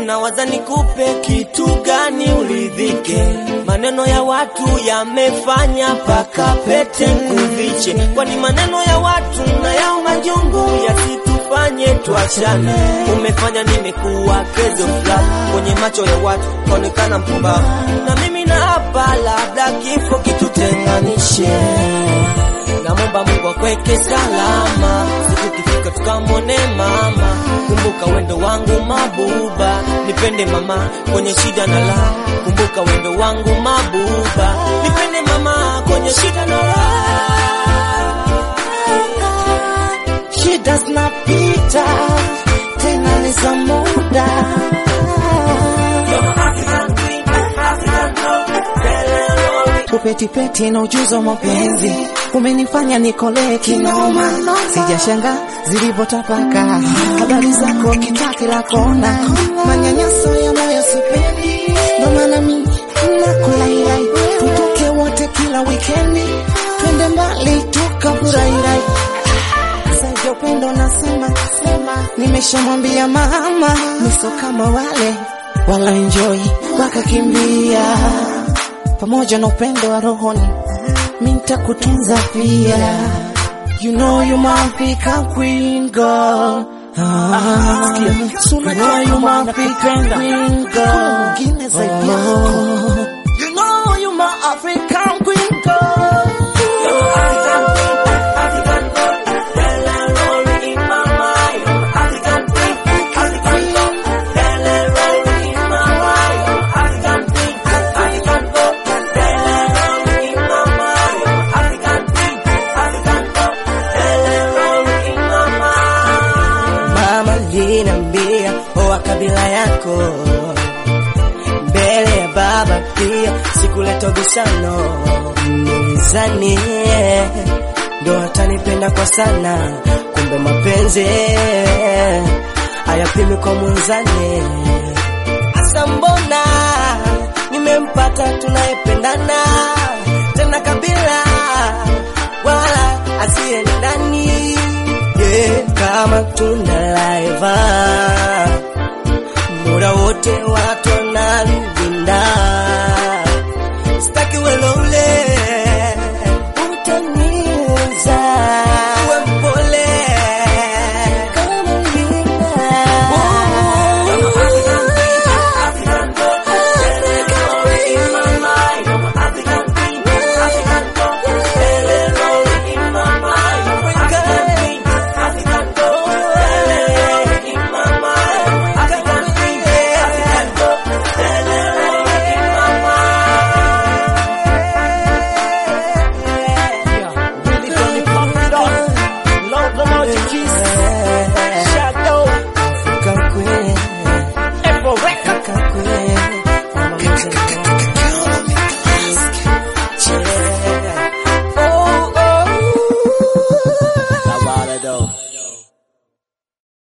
unawaza nikupe kitu gani uridhike? Maneno ya watu yamefanya paka pete kuviche, kwani maneno ya watu na yao majungu yasitufanye tuachane. Umefanya nimekuwa kezo fulani kwenye macho ya watu, kaonekana mpumbavu, na mimi na hapa, labda kifo kitutenganishe. Namwomba Mungu akweke salama, siku kifika tukamwone mama. Kumbuka wendo wangu mabuba, nipende mama kwenye shida na la. Kumbuka wendo wangu mabuba, nipende mama kwenye shida na la. Shida zinapita tena ni za muda. Upetipeti na ujuzi wa mapenzi umenifanya nikolee kinoma, sijashanga zilivyotapaka habari zako kitaa kila kona, manyanyaso ya moyo sipendi, ndo maana mi nakulailai, tutoke wote kila wikendi, twende mbali tukafurahirai Sasa upendo nasema sema, nimeshamwambia mama niso kama wale wala enjoy wakakimbia, pamoja na upendo wa rohoni mi nitakutunza pia. You know you my African queen girl. Ah, you know you my African queen girl. Mwingine zaidi yako. You know you my African queen girl. Mama linambia oa kabila yako mbele ya baba pia, sikuleta ubishano mizani, ndo atanipenda kwa sana, kumbe mapenzi hayapimi kwa munzani. Hasa mbona nimempata tunayependana tena kabila wala asiye ndani yeah, kama tuna laiva